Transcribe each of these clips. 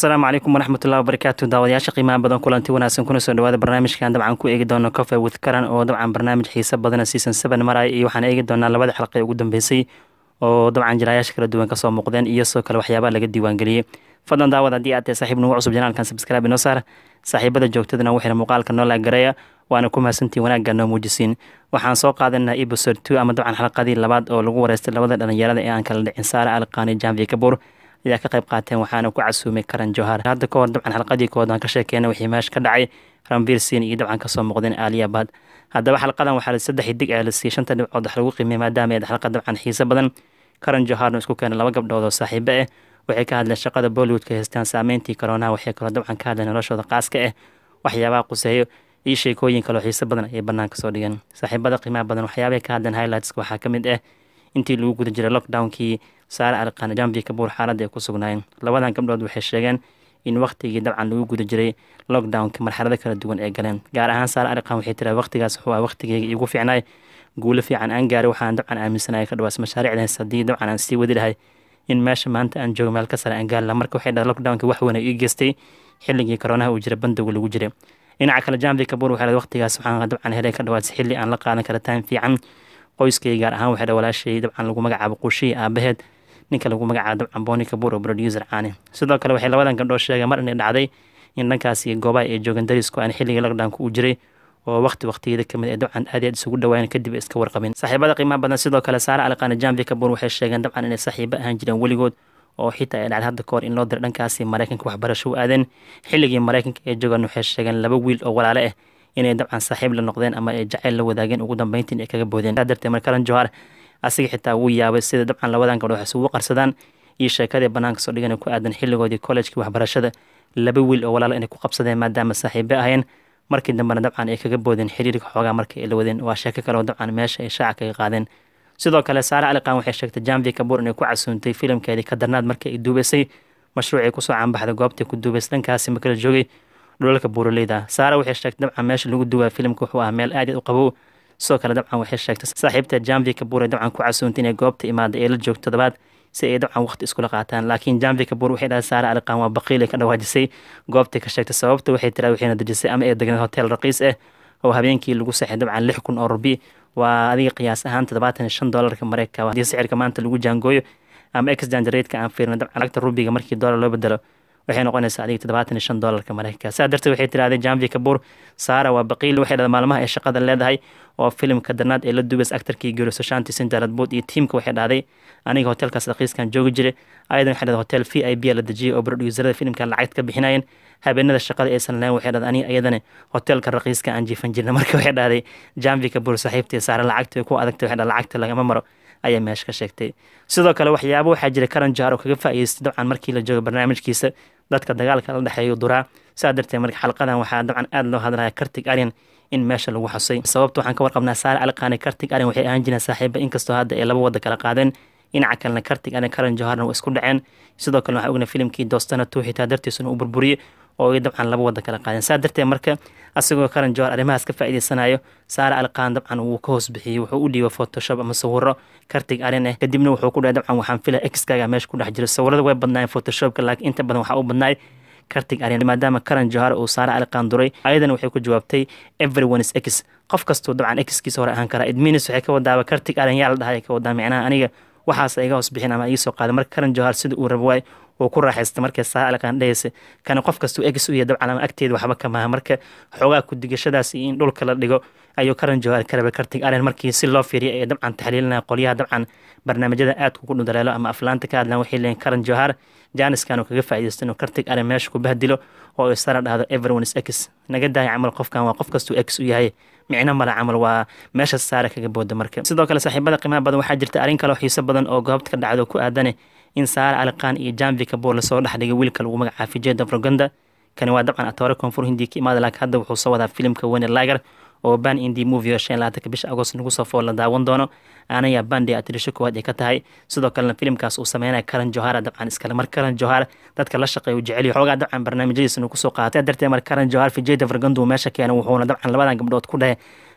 asalaamu calaykum waraxmatullahi wabarakaatu daawadayaasha qiimaha badan kulanti wanaagsan kuna soo dhawaada barnaamijkan dabcan ku eegi doono cofe with karan oo dabcan barnaamij xiisa badana season seven maraya iyo waxaan eegi doonaa labada xalqa ee ugu dambeysay oo dabcan jiraayaasha kala duwan kasoo muuqdeen iyo sidoo kale waxyaabaha laga diiwaangeliyey fadlan daawad haddii aad tahay saaxiib nugu cusub janaalkan subscribe inoo saar saaxiibada joogtadana waxayna muuqaalka noo laagareeya waana ku mahadsantiin wanaagga noo muujisiin waxaan soo qaadanaa episode two ama dabcan xalqadii labaad oo lagu wareystay labada dhalinyarada ee aan kala dhicin saare alqaani janvi kabuur ayaa ka qayb qaateen waxaana ku casuumay karan johar hadda ka hor dabcan xalqadii kood aan ka sheekeena wixii meesha ka dhacay ranvir siin iyo dabcan kasoo muuqdeen aaliyabad haddaba xalqadan waxaa saddex dig ee la siiyey shanta dhibcood wax lagu qiimiyay maadaama eed xalqa dabcan xiise badan karan joharna isku keenay laba gabdhood oo saaxiibo ah waxay ka hadleen shaqada bollywoodka haystaan saameyntii koronaha waxay kaloo dabcan ka hadleen noloshooda qaaska ah waxyaabaha quseeyo iyo sheekooyin kaloo xiise badan ayay banaanka soo dhigeen saaxiibada qiimaha badan waxyaabahay ka hadleen highlightska waxaa ka mid ah intii lagu guda jiray lockdownkii saare alqaani jambi kabuur xaaladda ay ku sugnaayeen labadan gabdhood waxay sheegeen in waktigii dabcan lagu guda jiray lockdownka marxalado kala duwan ay galeen gaar ahaan saare alqaan waxay tiraa waqtigaas wuxuu ah waqtigeyga iigu fiicnaay guulo fiican aan gaaray waxaan dabcan aaminsanaya ka dhawaas mashaariicdaas haddii dabcan aan sii wadi lahay in meesha maanta aan joogo meel ka sare aan gaari laha marka waxay dhahay lockdownka wax weyn ay ii geystay xilligii koronaha uu jira bandowga lagu jiray dhinaca kale jambi kabuur waxay dhahay waqtigaas waxaan dabcan helay ka dhawaas xilli aan la qaadan kara time fiican qoyskay gaar ahaan waxay dhahay walaashay dabcan lagu magacaabo quushihii aabaheed ninka lagu magacaabo dabcan boni kabuur oo producer caani sidoo kale waxay labadan gabdhood sheegeen mar inay dhacday in dhankaasi goobaha ay joogan darisku aan xilligii lockdownka uu jiray oo waqti waqtiyada kamid ee dabcan aad aad isugu dhawaayeen kadib iska warqabin saaxiibada qiimaha badan sidoo kale saare alqaani jambi kabuur waxay sheegeen dabcan inay saaxiibo ahaan jireen weligood oo xitaa ay dhacday hadda kahor in loo diray dhankaasi maraykanka waxbarasho u aadeen xilligii maraykanka ee joogan waxay sheegeen laba wiil oo walaale ah inay dabcan saaxiib la noqdeen ama ay jacayl la wadaageen ugu dambeyntiin ay kaga boodeen saa darteed markaran johar asiga xitaa wuu yaabay sida dabcan labadan gabdhood wax isugu qarsadaan iyo sheekadii banaanka soo dhigan ku aadan xilligoodii kollejkii waxbarashada laba wiil oo walaala inay ku qabsadeen maadaama saaxiibo ahayeen markii dambena dabcan ay kaga boodeen xiriirka xoogaa markii ay la wadeen waa sheeko kale oo dabcan meesha ay shaaca kaga qaadeen sidoo kale saare aliqaan waxay sheegtay jamvi kabuur inay ku casuuntay filimkeedii ka darnaad markii ay duubaysay mashruucii kusoo caanbaxday goobtii ku duubaysay dhankaasi ma kala joogay dhulalka buuraleyda saare waxay sheegtay dabcan meesha lagu duwaa filimka wuxuu ah meel aad u qabow sidoo kale dabcan waxay sheegtay saaxiibta jamvi kabuur ee dabcan ku casuuntay inay goobta imaada ee la joogto todobaad si ay dabcan waqti iskula qaataan laakiin jamvi kabuur waxay dhahay saare aliqaan waa baqiil ay ka dhawaajisay goobtay ka sheegtay sababta waxay tiraa waxayna dejisay ama ay degneed hotel raqiis ah oo habeenkii lagu saxay dabcan lix kun oo rubi waa adiga qiyaas ahaan toddobaatan iyo shan doolarka mareykanka haddii sicirka maanta lagu jaangooyo ama exchange rateka aan fiirno dabcan lacagta rubiga markii doolar loo bedelo waxay noqonaysaa adiga toddobaatan iyo shan doolarka mareykanka saa darteed waxay tirahdeen jamvi kabuur saara waa baqiil waxay dhahday maalmaha ay shaqada leedahay oo filimka darnaad ee la duubays actarkii geeriso shanti sindaradbood iyo tiimka waxay dhahday aniga hotelkaas raqiiskan joogi jiray ayadan waxay dhahday hotel v i b la dejiyay oo producerada filimkan lacagta ka bixinayeen habeenada shaqada aysan lahayn waxay dhahday aniga ayadana hotelka raqiiska aan jiifan jirna marka waxay dhahday jamvi kabuur saaxiibtii saare lacagta ku adagtay waxay dhahday lacagta lagama maro ayaa meesha ka sheegtay sidoo kale waxyaabo waxaa jira karan jaar oo kaga faa'iideystay dabcan markii la joogo barnaamijkiisa dadka dagaalka la dhexeeyo duraa saa darteed marka xalqadan waxaa dabcan aada loo hadlaya kartig aryan in meesha lagu xusay sababta waxaan ka warqabnaa saare alqaani kartig aryan waxay ahaan jireen saaxiiba inkastoo hadda ay laba wada kala qaadeen dhinaca kalena kartig aryan karan joharna waa isku dhaceen sidoo kale waxaa ogna filimkii doostana tuu xitaa dartiisuna u burburiyey oo ay dabcan laba wada kala qaadeen saa darteed marka asagoo karan johar arrimahaas ka faa'iideysanayo saare alqaan dabcan wuu ka hoos bixiyey wuxuu u dhiibay photoshop ama sawiro kartig arin ah kadibna wuxuu ku dhahay dabcan waxaan filaya exkaaga meesha ku dhex jiro sawirada way badnaayeen photoshopka laakiin inta badan waxaa u badnaay kartig arin maadaama karan johar uu saare alqaan duray ayadana waxay ku jawaabtay everyone is x qof kastuu dabcan exkiisa hore ahaan karaa idminis waxay ka wadaaba kartig arin yaa la dhahay ka wadaa micnaha aniga waxaas iga hoos bixin ama iisoo qaaday marka karan johar sida uu rabo waay uu ku raaxaystay markay saare alqaan dhehaysa kana qof kastuu egs u yahay dabcan ama agteeda waxba ka maaha marka xoogaa ku-digashadaas iyo in dhulka la dhigo ayuu karan johar ka rabay kartig aren markii si loo fiiriya ee dabcan taxliilinaya qolyaha dabcan barnaamijyada aadka ku dhudaleelo ama aflaanta ka hadlaan waxay leeyihin karan johar jaaniskan uu kaga faa'iidaysto inuu kartig aren meesha ku bahdilo oo ay sara dhahdo everyone is x naga daaya camal qofkan waa qof kastuu ex u yahay micno male camal waa meesha saare kaga booda marka sidoo kale saaxiibada qiimaha badan waxaa jirta arrin kaleo xiiso badan oo goobta ka dhacdo ku aadane in saare aliqaan iyo jamvi kabuur lasoo dhexdhigay wiilka lagu magacaafay jeda froganda kani waa dabcan atoore koonfur hindiya ka imaada laakiin hadda wuxuu soo wadaa filimka wene lager oo ban indi movie oo shan labaatanka bisha agost nagu soo fool la daawan doono aanaya bandi atirisho koowaad ay ka tahay sidoo kalena filimkaas uu sameynaya karan johara dabcan iskale mar karan johar dadka la shaqeeya uu jeceliyo xoogaa dabcan barnaamijyadiisa inuu kusoo qaatay darteed mar karan johar fijeda fargandu meesha keena wuxuuna dabcan labadan gabdhood ku dhahay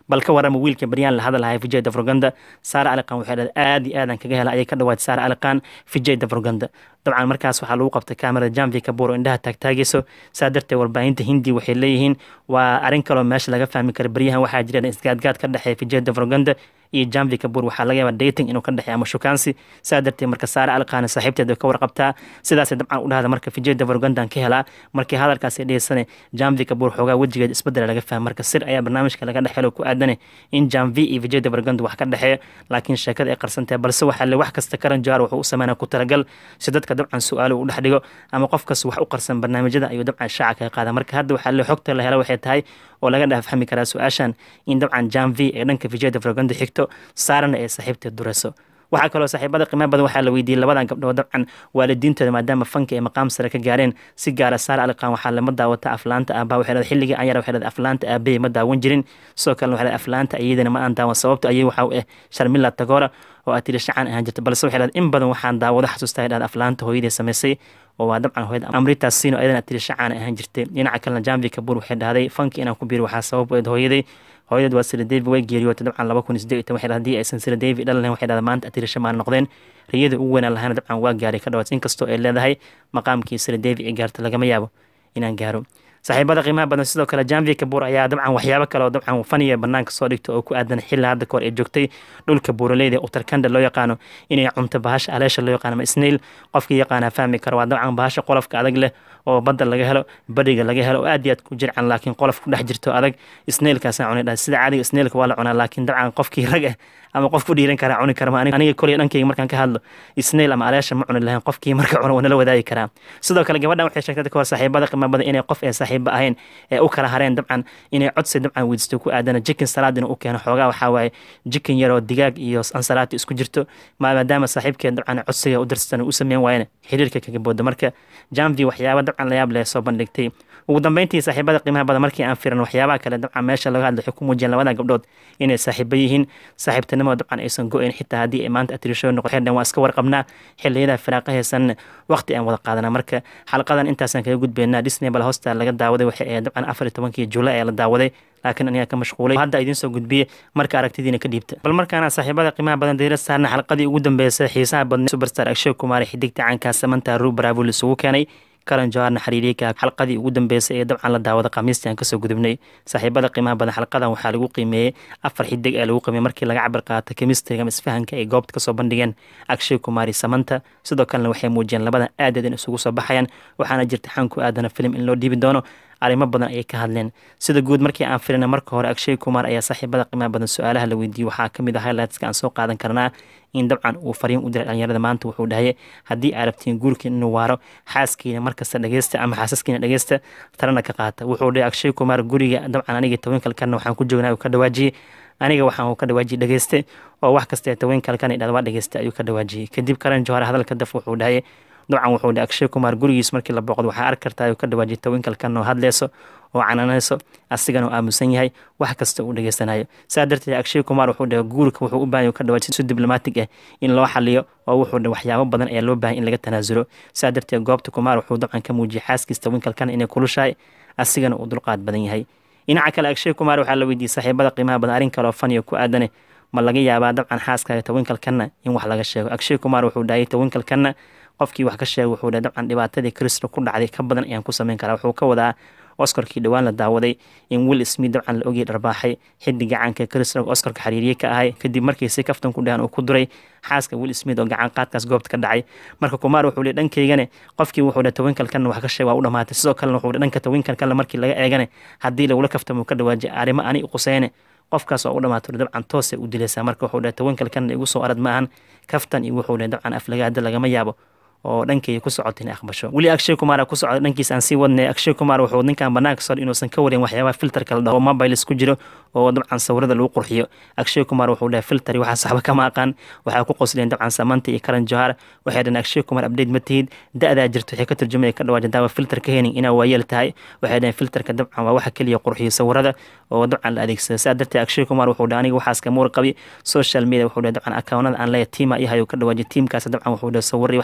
bal ka warama wiilka baryaan la hadalhaya vijay davroganda saara aliqan waxay dhahday aad iyo aadan kaga hela ayay ka dhawaatay saara aliqan vijay davroganda dabcan markaas waxaa lagu qabtay kamerada jamvi kabur oo indhaha taagtaagayso saa darteed warbaahinta hindi waxay leeyihiin waa arrin kaloo meesha laga fahmi kara baryahan waxaa jira isgaadgaad ka dhexeeya vijay davroganda iyo jamvi kabur waxaa laga yaabaa dating inuu ka dhexeeya ama shukaansi saa darteed marka saara alqaana saaxiibteed way ka warqabtaa sidaasay dabcan u dhahda marka vijay davrogandaan ka helaa markii hadalkaasi dhegeysane jamvi kabur xoogaa wejigeed isbedela laga fahma marka sir ayaa barnaamijka laga dhexelo ku aadane in jamvi iyo vijay davroganda wax ka dhexeeya laakiin sheekada ay qarsantahay balse waxaa le wax kasta karan jawaar wuxuu u sameynaa ku talagal si dadka dabcan su-aalo u dhex dhigo ama qofkas wax u qarsan barnaamijyada ayuu dabcan shaaca kaga qaada marka hadda waxaa le xogta la hela waxay tahay oo laga dhex fahmi karaa su-aashan in dabcan jamvi ee dhanka vijay davroganda xigto saarana ee saaxiibteed dureyso waxaa kaloo saaxiibada qiimaha badan waxaa la weydiiyey labadan gabdhood dabcan waalidiintooda maadaama fanka ay maqaam sare ka gaareen si gaara saara aliqan waxaa lama daawata aflaanta aabaa waxay dhahday xilligii anyar waxay dhahday aflaanta aabahey ma daawan jirin sidoo kalena waxay dhahday aflaanta iyadana ma aan daawan sababto ayay waxaa u eh sharmila tagora oo aad tiri shacaan ahaan jirta balse waxay dhahday in badan waxaan daawado xasuustaa dhahday aflaanta hooyadii samaysay oo waa dabcan hooyada amrita sino ayadana aad tiri shacaan ahaan jirtay dhinaca kalena jamvi kabur waxay dhahday fanki inaan ku biiri waxaa sabab u eed hooyaday hooyadeed waa sira david way geeriyootay dabcan laba kun sideed waxay haddii aysan sira david dhalan waxay dhahday maanta atirisha maan noqdeen riyada ugu weynaan lahayna dabcan waa gaaray ka dhawaad inkastoo ay leedahay maqaamkii sira david ay gaarta lagama yaabo inaan gaaro saaxiibada qiimaha badan sidoo kale janvi kabur ayaa dabcan waxyaabo kale oo dabcan faniya banaanka soo dhigta oo ku aadan xilli hadda kahor ay joogtay dhulka buuraleyda utarkanda loo yaqaano inay cunto bahasha aleesha loo yaqaano ama snail qofkii yaqaana fahmi karo waa dabcan bahasha qolofka adag leh oo badda laga helo badhiga laga helo oo aad iyo aad ku jircan laakiin qolof ku dhex jirto adag snailkaasaan cunay dhahay sida caadiga snailka waa la cunaa laakiin dabcan qofkii rag ah ama qof ku dhiiran karaa cuni kara aniga koley dhankayga markaan ka hadlo snail ama aleesha ma cuni lahayn qofkii marka cuno waa nala wadaagi karaa sidoo kale gabadhan waxay sheegtay kahor saaxiibada qiimo badan inay qof ee saaxiiba ahayn ee u kala hareen dabcan inay codsi dabcan weydisto ku aadana jikin salaad inuu u keeno xoogaa waxaa waaye jikin yaroo digaag iyo ansalaati isku jirto maadaama saaxiibkeed dabcan codsiga u dirsatan u sameyn waayana xiriirka kaga booda marka jamvi waxyaaba dabcan layaab leh soo bandhigtay ugu dambeyntii saaxiibada qiimaha badan markii aan firan waxyaabaha kale dabcan meesha laga hadla waxay ku muujiyeen labada gabdhood inay saaxiibo yihiin saaxiibtinimo dabcan aysan go-ayn xitaa haddii ay maanta atirisho noqo xerdhan waa iska warqabnaa xilliyada firaaqa heesan waqti aan wada qaadanaa marka xalqadan intaasaan kaga gudbeynaa disney bal hosta laga daawaday waxay ahayd dabcan afar iyo tobankii juulay ee la daawaday laakiin anigaa ka mashquulay hadda idiin soo gudbiyey marka aragtidiina ka dhiibta bal markaana saaxiibada qiimaha badan dayra saarna xalqadii ugu dambeysay xiisaha badnay superstar akshay kumaari xidigta caankaa samanta ruu baraavul isugu keenay karan jawaarna xiriiriyka xalqadii ugu dambeysay ee dabcan la daawada khamiistii aan kasoo gudubnay saaxiibada qiimaha badan xalqadan waxaa lagu qiimeeyey afar xidig ee lagu qiimeyey markii laga cabir qaata kemistriga ama isfahanka ay goobta kasoo bandhigeen akshay kumaari samanta sidoo kalena waxay muujiyeen labadan aadeed in isugu soo baxayaan waxaana jirta xanku aadana filim in loo dhiibi doono arrimo badan ayay ka hadleen sida guud markii aan filina marka hore akshay kumar ayaa saaxiibada qiimaha badan su-aalaha la weydiiyey waxaa kamid ah highlightska aan soo qaadan karnaa in dabcan uu fariin u diray dhalinyarada maanta wuxuu dhahay haddii aad rabtiin guurkiin inuu waaro xaaskiina markasta dhegeysta ama xaasaskiina dhegeysta talana ka qaata wuxuu dhahay akshay kumar guriga dabcan aniga tobankalkana waxaan ku joognaa uu ka dhawaajiyey aniga waxaan ka dhawaajiyey dhegeyste oo wax kasta ee tobankalkan idhahda waa dhegeysta ayuu ka dhawaajiyey kadib karan johar hadalka daf wuxuu dhahay dabcan wuxuu dhahay akshay kumar gurigiis markii la booqdo waxaa arki kartaa uu ka dhawaajiyay tawinkalkan oo hadleyso oo cananayso asigana oo aamusan yahay wax kasta uu dhegeysanayo saa darteed akshay kumar wuxuu dhahay guurka wuxuu u baahan ka dhawaajiyay si diblomatig ah in loo xaliyo oo wuxuu dhahay waxyaabo badan ayaa loo baahan in laga tanaasulo saa darteed goobta kumar wuxuu dabcan ka muujiyay xaaskiis tawinkalkan inay kulushahay asigana uu dulqaad badan yahay dhinaca kale akshay kumar waxaa la weydiiyey saaxiibada qiimaha badan arrin kale oo faniyo ku aadane ma laga yaabaa dabcan xaaskaaga tawinkalkanna in wax laga sheego akshay kumar wuxuu dhahay tawinkalkanna qofkii wax ka sheegay wuxuu dhahay dabcan dhibaatadii kristo ku dhacday ka badan ayaan ku sameyn karaa wuxuu ka wadaa oscarkii dhowaan la daawaday in will smith dabcan la ogii dharbaaxay xiddi gacanka kristo oscarka xiriiriye ka ahay kadib markii si kaftan ku dhahan uu ku duray xaaska will smith oo gacan qaadkaas goobta ka dhacay marka kumaar wuxuu leey dhankaygane qofkii wuxuu dhahay tawinkalkanna wax ka sheeg waa u dhamaatay sidoo kalena wuxuu dhanka tawinkalkanna markii laga eegane haddii lagula kaftamo ka dhawaajay arrimo ani quseyne qofkaas oo u dhamaato dabcan toosay u dilaysaa marka wuxuu dhahay tawinkalkanna igu soo arad maahan kaftan iyo wuxuu dhahay dabcan aflagaada lagama yaabo oo dhankay ku socota inay aqbasho weli akshay kumar ku socda dhankiisa aan sii wadnay akshay kumar wuxuu ninkan banaanka soo inuusan ka warin waxyaabaha filterka la dhaho mobiles ku jiro oo dabcan sawirada lagu qurxiyo akshay kumar wuxuu dhahay filteri waxaa saxba kama aqaan waxaa ku qosleen dabcan samanta iyo karan johar waxay dhahen akshay kumar update ma tihid da-daa jirto waxay ka turjumaya ka dhawaaja daawa filter ka henin inaa waayeel tahay waxay dhaheen filterka dabcan waa waxa keliya qurxiyo sawirada oo dabcan la adeegsada saa darteed akshay kumar wuxuu dhahay aniga waxaas kamuur qabi social media wuxuu dhahay dabcan akawnada aan leeyahay tiima iyahay uu ka dhawaajiy tiimkaas dabcan wuxuu dhahay sawirri wax kasta soo geliya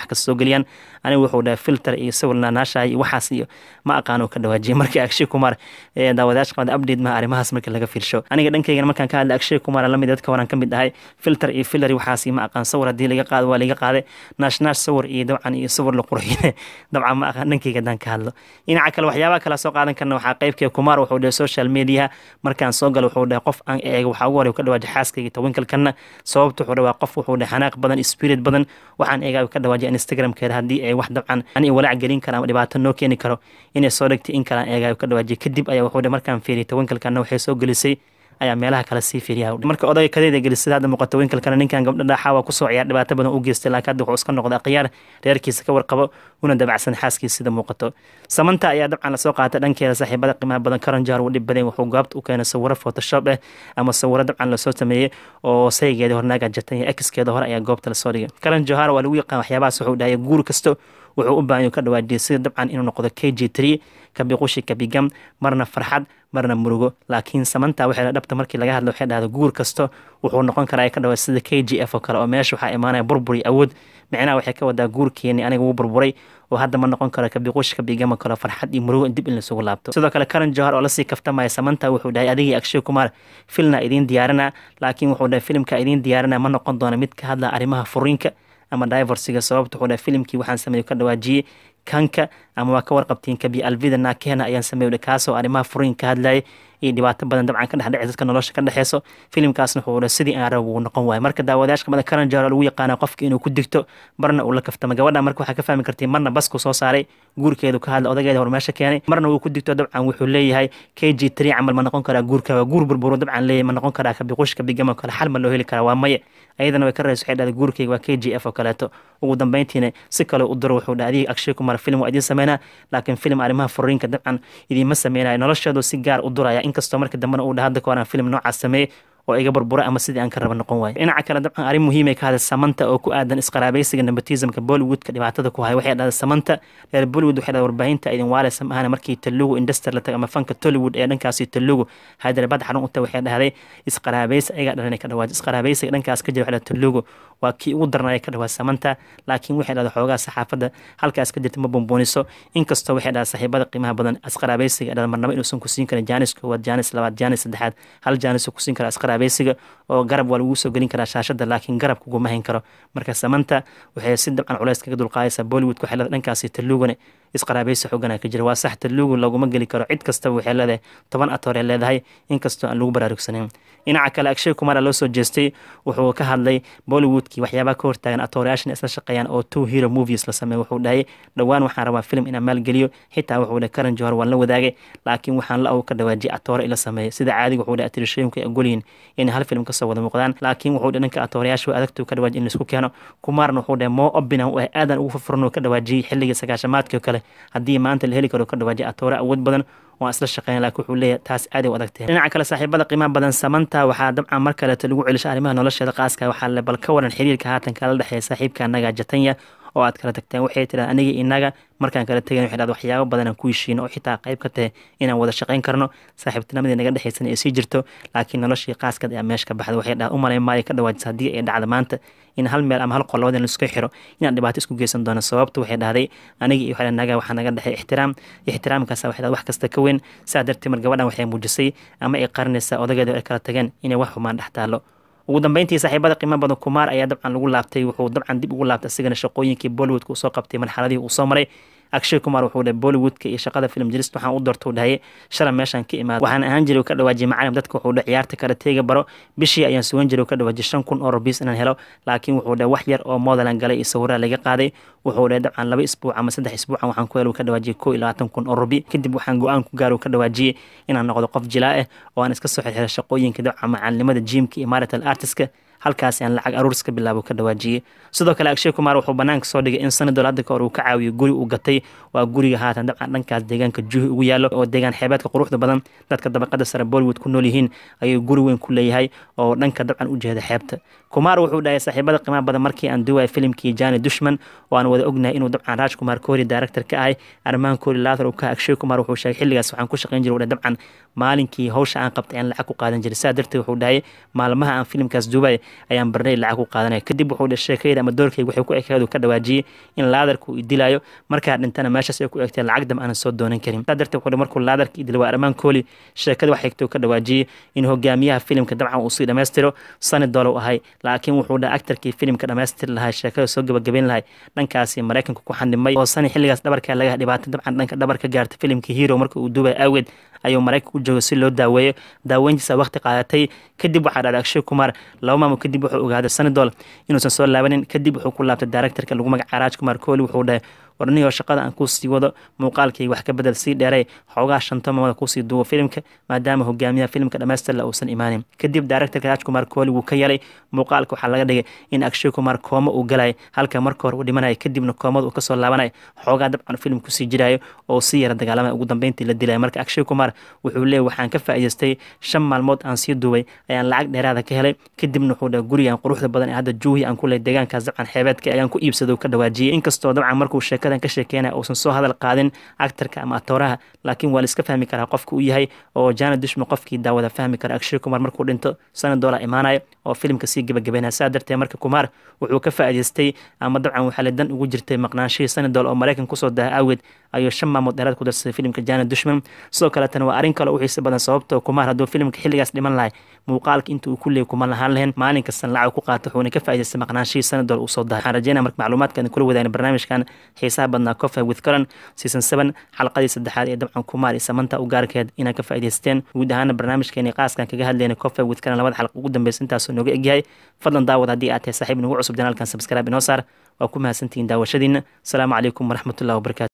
milyan anigu wuxuu dhahay filter iyo sawir naanaashahay iyo waxaas iyo ma aqaano ka dhawaajiyay markii akshay kumar daawadayaasha qabada update maha arrimahaas markii laga fiirsho aniga dhankaygan markaan ka hadlay akshay kumar lamid dadka horan ka mid ahay filter iyo filler waxaas ma aqaan sawir haddii laga qaado waa laga qaaday naashnash sawir iyo dabcan iyo sawir la qurxiyay dabcan ma aqaan dhankayga haddaan ka hadlo dhinaca kale waxyaabaha kala soo qaadan karna waxaa qaybkee kumar wuxuu dhahay social media markaan soo galo wuxuu dhahay qof aan eega waxaa ugu horey ka dhawaaji xaaskayga tawinkalkana sababta wuxuu dhahay qof wuxuu dhahay xanaaq badan spirit badan waxaan eegaa ka dhawaajiya instagramkeeda haddii ay wax dabcan ani walaac gelin kara ama dhibaato noo keeni karo inay soo dhigtay in kalaan eegaa ka dhawaajiya kadib ayaa wuxuu dhahay markaan fiiriyay tawinkalkana waxay soo gelisay ayaa meelaha kale sii fiiriya marka odayga kadeeda gelisada hadda muuqato winkalkana ninkan gabdha dhaaxa waa kusoo ciyaar dhibaato badan u geystay laakiin hadda wuxuu iska noqday akhyaar reerkiisa ka warqabo una dabacsan xaaskiisa sida muuqato samanta ayaa dabcan lasoo qaatay dhankeeda saaxiibada qiimaha badan karan jahar uu dhib badan wuxuu goobta u keenay sawiro photoshop eh ama sawiro dabcan lasoo sameeyey oo saygeeda hornaaga jatan iyo exkeeda hore ayaa goobta lasoo dhigay karan jahar waa lagu yaqaan waxyaabahaas wuxuu dhahay guur kasto wuxuu u baahan ka dhawaajiyay sida dabcan inuu noqdo k g tree kabiqushi kabigam marna farxad marna murugo laakiin samanta waxay dhabta markii laga hadla waxay dhahda guur kasto wuxuu noqon karaa ka dhawa sida k g f oo kale oo meesha waxaa imaanaya burbur iyo awood micnaha waxay ka wadaa guurkeeni aniga wuu burburay oo hadda ma noqon karo kabiqush kabigama kale farxad iyo murugo dib in lasugu laabto sidoo kale karan johar oo lasii kaftamaya samanta wuxuu dhahay adigii akshay kumar filna idiin diyaarina laakiin wuxuu dhahay filimka idiin diyaarina ma noqon doona mid ka hadla arrimaha furiinka ama divorsiga sababta wuxuu dhahay filimkii waxaan sameeyo ka dhawaajiyey kanka ama waa ka warqabtiin kabi alvida nakena ayaan sameeyo kaasoo arrimaha furiin ka hadlayay iyo dhibaato badan dabcan ka dhexdhece dadka nolosha ka dhexeyso filimkaasna wuxuu sidii aan rabo uu noqon waayo marka daawadayaasha kamida karan jaro lagu yaqaana qofka inuu ku digto marna uu la kaftamo gabadha marka waxaa ka fahmi kartiin marna basku soo saaray guurkeedu ka hadla odageeda hor meesha keenay marna wuu ku digto dabcan wuxuu leeyahay k g tree camal ma noqon karaa guurka waa guur burburo dabcan leeyahay ma noqon karaa kabiqush kabigama kale xal ma loo heli karaa waa maye ayadana way ka rayso waxay dhahday guurkeyga waa k g f oo kaleeto ugu dambeyntiina si kale u diro wuxuu dhahay adiga akshay kumar film waa idiin sameynaa laakiin film arrimaha furiinka dabcan idiinma sameynayo nolosheedu si gaar u duraya inkastoo marka dambena uu dhaha hadda ka horaan film noocaas sameeyey oo iga burbura ama sidii aan ka raba noqon waayo dhinaca kale dabcan arrin muhiimay ka hadlay samanta oo ku aadan isqaraabaysiga nepotismka bollywoodka dhibaatada ku haya waxay dhahday samanta reer bollywood waxay dhahday warbaahinta idin waaleysa maahana markii talugu industry la tago ama fanka tollywood ee dhankaasi talugu hyderabad xarun u tahay waxay dhahday isqaraabaysi ayagaa dhalan ka dhawaaji isqaraabaysiga dhankaas ka jira waxay dhahday talugu waa kii ugu darnaya ka dhawaa samanta laakiin waxay dhahday xoogaa saxaafadda halkaas ka jirta ma bombooniso inkastoo waxay dhahday saaxiibada qiimaha badan isqaraabaysiga dhahday marnaba inuusan ku siin karin jaanis koowaad jaanis labaad jaanis saddexaad hal jaanis ku siin kara isqaraabaysiga oo garab waa lagu soo gelin karaa shaashada laakiin garab kuguma hayn karo marka samanta waxay si dabcan culays kaga dulqaadaysaa bollywoodka waxay leedahay dhankaasi talugane isqaraabaysi xoogana ka jira waa sax talugu laguma geli karo cid kastaba waxay leedahay toban atoor ee leedahay inkastoo aan lagu baraarugsaneyn dhinaca kale akshay kumara loo soo jeestay wuxuu ka hadlay bollywoodkii waxyaabaha ka hortaagan atoorayaashan isla shaqeeyaan oo two hero movies la sameey wuxuu dhahay dhowaan waxaan rabaa film inaan maalgeliyo xitaa wuxuu dhahay karan johar waan la wadaagay laakiin waxaan la aw ka dhawaajiyay atoore ila sameeyay sida caadiga wuxuu dhahay atirishooyinku ay ogolyihin inay hal film kasoo wada muuqdaan laakiin wuxuu dhahay dhanka atoorayaashu adagtuu ka dhawaajiy in laisku keeno kumaarna wuxuu dhahay moo obinan u ah aadan ugu furfuran oo ka dhawaajiyey xilligii sagaashamaadkii oo kale haddii maanta la heli karo ka dhawaajiya atoore awood badan waan isla shaqeyn laakiin wuxuu leeyahay taas aad ay u adagtahay dhinaca kale saaxiibada qiimaha badan samanta waxaa dabcan mar kaleeto lagu celisha arrimaha nolosheeda qaaska waxaa le bal ka waran xiriirka haatan kala dhexeeya saaxiibka annaga jatanya oo aad kala tagteen waxay tiraan aniga inaga markaan kala tegan waxay dhahda waxyaabo badan aan ku heshiino oo xitaa qayb ka tahay inaan wada shaqayn karno saaxiibtinimadii naga dhexaysan ay sii jirto laakiin noloshii qaaskad ayaa meesha ka baxda waxay dhahda umalay maayo ka dhawaajisa haddii ay dhacda maanta in hal meel ama hal qol labadan laisku xiro inaan dhibaato isku geysan doono sababta waxay dhahday aniga iyo waxay naga waxaa naga dhexay ixtiraam ixtiraamkaas waxay dhahday wax kasta ka weyn saa darteed mar gabadhan waxay muujisay ama ay qarinaysaa odageeda ay kala tageen inay wax xumaan dhex taalo ugu dambeyntii saaxiibada qiimo badan kumaar ayaa dabcan lagu laabtay wuxuu dabcan dib ugu laabtay asigana shaqooyinkii bollywoodka uu soo qabtay marxaladihii uu soo maray akshay kumar wuxuu dhahay bollywoodka iyo shaqada film jirist waxaan u doortou dhahay shalay meeshaan ka imaada waxaan ahaan jiray ka dhawaajiyay macalin dadka wuxuu dhahay ciyaarta karateega baro bishii ayaan sugan jiray ka dhawaajiyay shan kun oo rubiis inaan helo laakiin wuxuu dhahay wax yar oo modelan galay iyo sawiraha laga qaaday wuxuu dhahay dabcan laba isbuuc ama saddex isbuucan waxaan ku helo ka dhawaajiyay koo iyo labaatan kun oo rubi kadib waxaan go-aan ku gaaro ka dhawaajiyey inaan noqdo qof jilaa ah oo aan iska soo xirxiro shaqooyinka dabcan macalinimada jimka iyo marital artiska halkaasi aan lacag aruurs ka bilaabo ka dhawaajiyey sidoo kale akshay kumar wuxuu banaanka soo dhigay in sanadol hadda ka hor uu ka caawiyo guri uu gatay waa guriga haatan dabcan dhankaas deegaanka juhi ugu yaallo oo deegaan xeebeedka quruxda badan dadka dabaqada sare bollywood ku nool yihiin ayuu guri weyn ku leeyahay oo dhanka dabcan u jeeda xeebta kumaar wuxuu dhahay saaxiibada qiimaha badan markii aan duwaya filimkii jani dushman oo aan wada ognahay inuu dabcan raaj kumar koori director ka ahay armaan koori lathar uu ka akshay kumar wuxuu sheegay xilligaas waxaan ku shaqayn jiray dabcan maalinkii hawsha aan qabtay aan lacag ku qaadan jiray saa darteed wuxuu dhahay maalmaha aan filimkaas duubay ayaan barnay lacag ku qaadanaya kadib wuxuu dhe sheekayda ama doorkayga waxay ku ekeedu ka dhawaajiyey in laadarku uu dilayo markaa dhintana meeshaas ay ku egtay lacag dam aanan soo doonan karin saa darteed wuxuu markuu laadarka idila waa armaan kooli sheekada wax xigto ka dhawaajiyey in hogaamiyaha filimka dabcan uu sii dhammaystiro sani dolow ahay laakiin wuxuu dhaha actarkii filimka dhammaystiri lahay sheekada soo gabagabayn lahay dhankaasi maraykanka ku xanimay oo sani xilligaas dhabarkaa laga dhibaato dabcan dhanka dhabar ka gaarta filimka hero marka uu duubay awgeed ayuu maraykanka u jooga si loo daaweeyo daaweyntiisa waqti qaadatay kadib waxaa dhacday akshay kumar laba maamul kadib wuxuu ogaaday sanidol inuusan soo laabanin kadib wuxuu ku laabtay directorka lagu magaca raaj kumar kooli wuxuu dhahay warnihoo shaqada aan kuusii wado muuqaalkii wax ka bedel sii dheeray xoogaa shanto mamada kuusii duubo filimka maadaama hogaamiyaha filimka dhamaystirla uusan imaanin kadib directorka raaj kumar kooli wuu ka yalay muuqaalka waxaa laga dhigay in akshay kumar kooma uu galay halka marka hore uu dhimanaya kadibna koomada uu kasoo laabanay xoogaa dabcan filim kusii jirayo oo sii yara dagaalamay ugu dambeyntii la dilaya marka akshay kumar wuxuu leeyay waxaan ka faa'iidaystay shan maalmood aan sii duubay ayaan lacag dheeraada ka helay kadibna wuxuu dhaha gurigan quruxda badan ee hadda juuhi aan ku leh deegaankaas dabcan xeebeedka ayaan ku iibsado ka dhawaajiyey inkastoo dabcan markuu sheekada ka sheekeynaya uusan soo hadal qaadin actarka ama atooraha laakiin waa la iska fahmi karaa qofka uu yahay oo jana dushma qofkii daawada fahmi kara akshay kumar markuu dhinto sana doola imaanaya oo filimka sii gebagabeynaya saa darteed marka kumaar wuxuu ka faa'iidaystay ama dabcan waxaa la dan ugu jirtay maqnaanshihii sanadool oo maraykan kusoo daha awgeed ayuu shan maamood dheeraad ku darsaday filimka jana dushman sidoo kaletana waa arrin kale u xiisa badan sababtoo kumaar hadduu filimka xilligaas dhiman lahay muuqaalka inta uu kuleey kuma lahaan lahayn maalin kastan lacag ku qaato wuxuuna ka faa'iidaystay maqnaanshihii sanadool uu soo dahay waxaan rajeynaya marka macluumaadkan kula wadaagna barnaamijkan xiisaha badnaa cofa with caran season seven xalqadii saddexaad ee dabcan kumaar iyo samanta u gaarkeed inaa ka faa'iidaysteen guud ahaana barnaamijkeeni qaaskan kaga hadlayna cofa with caran labada xalqa ugu dambeysa intaasoo nooga egyahay fadlan daawad haddii aad tahay saaxiib nagu cusub janaalkan subscribe inoo saar waa ku mahadsantihiin daawashadiina asalaamu calaykum waraxmatullahi wabarakatu